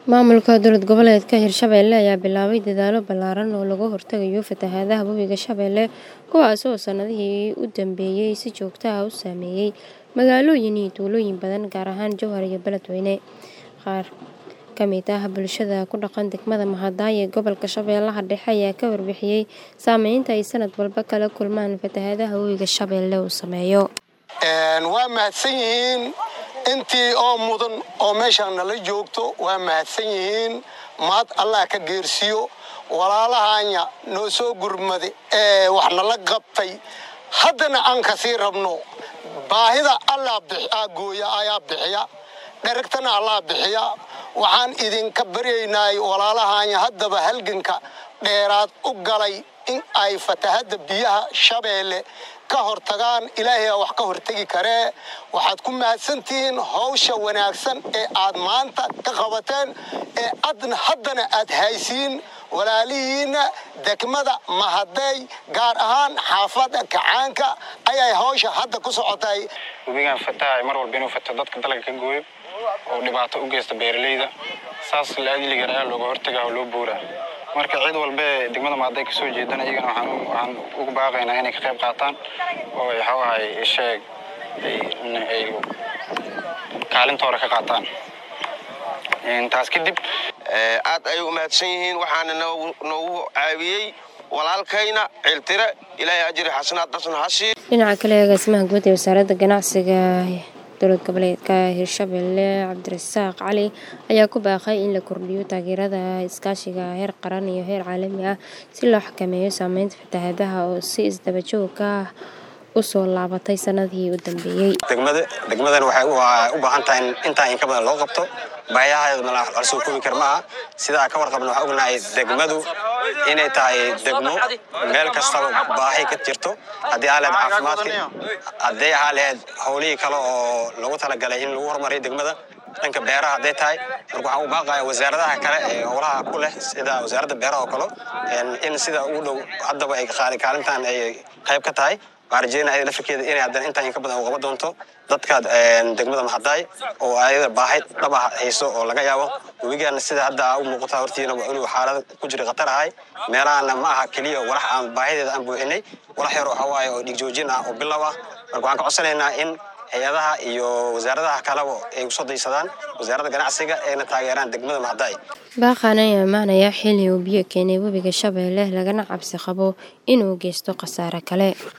Maamulka dowlad goboleedka Hirshabelle ayaa bilaabay dadaallo ballaaran oo looga hortagayo fatahaadaha Webiga Shabeelle kuwaas oo sanadihii u dambeeyay si joogto ah u saameeyay magaalooyin iyo tuulooyin badan gaar ahaan Jowhar iyo Beledweyne. Qaar ka mid ah bulshada ku dhaqan degmada Mahadai ee gobolka Shabeellaha Dhexe ayaa ka warbixiyay saameynta ay sanad walba kala kulmaan fatahaadaha Webiga Shabeelle uu saameeyo. waa mahadsan yihiin intii oo mudan oo meeshaan nala joogto waa mahadsan yihiin mahad allah ka geersiyo walaalahanya noo soo gurmade ee wax nala qabtay haddana aan kasii rabno baahida allah gooya ayaa bixiya dheragtana allah bixiya waxaan idinka baryaynay walaalahanya haddaba halganka dheeraad u galay in ay fatahadda biyaha shabeelle ka hortagaan ilaahay wax ka hortegi karee waxaad ku mahadsantihiin hawsha wanaagsan ee aad maanta ka qabateen ee adna haddana aad haysiin walaalihiinna degmada Mahadai gaar ahaan xaafadda Kacaanka ayay hawsha hadda ku socotay webigan fatahay mar walba inuu fato dadka dalagga ka gooyo oo dhibaato u geysta beeralayda saas la ajligan ayaa looga hortagaa oo loo buuraa marka cid walba ee degmada Mahadai ka soo jeedana iyagana waxaan waxaan ugu baaqaynaa inay ka qayb qaataan oo ay xawahay sheeg ay kaalintooda ka qaataan taas kadib aad ay u mahadsan yihiin waxaana noogu caawiyey walaalkayna ciltire ilaahay ajri xasanaad dasna ha sii Dhinaca kale agaasimaha guud ee wasaaradda ganacsiga dowlad goboleedka Hirshabelle Cabdirasaaq Cali ayaa ku baaqay in la kordhiyo taageerada iskaashiga heer qaran iyo heer caalami ah si loo xakameeyo saameynta fatahaadaha oo si isdaba joog ah u soo laabatay sanadihii u dambeeyay. degmada degmadan waxay u baahan tahay in intaa in ka badan loo qabto baahiyaheedu la soo koobi kar maaha sidaa ka warqabna waxaan ognahay degmadu inay tahay degmo meel kastaba baahi ka jirto haddii aa lehed caafimaadka haddii aa lehed howlihii kale oo lagu talagalay in lagu horumariyo degmada dhanka beeraha hadday tahay marka waxaan u baaqaya wasaaradaha kale ee howlaha ku leh sida wasaaradda beeraha oo kale in sida ugu dhow haddaba ay kaalintan ay qayb ka tahay waxaan rajeynaya ayada lafirkeeda inay haddana intaan in ka badan u qaban doonto dadka degmada Mahadai oo ayada baahi dhab ah hayso oo laga yaabo webigan sida hadda u muuqata hortiina inuu xaalad ku jira khatar ahay meelahana ma aha keliya walax aan baahideeda aan buuxinay walax yar waxa waaye oo dhigjoojin ah oo bilow ah marka waxaan ka codsanaynaa in hay-adaha iyo wasaaradaha kaleba ay usoo daysadaan wasaaradda ganacsiga ayna taageeraan degmada Mahadai Baaqan ayaa imaanaya xilli uu biyo keenay Webiga Shabeelle lagana cabsi qabo inuu geysto khasaare kale.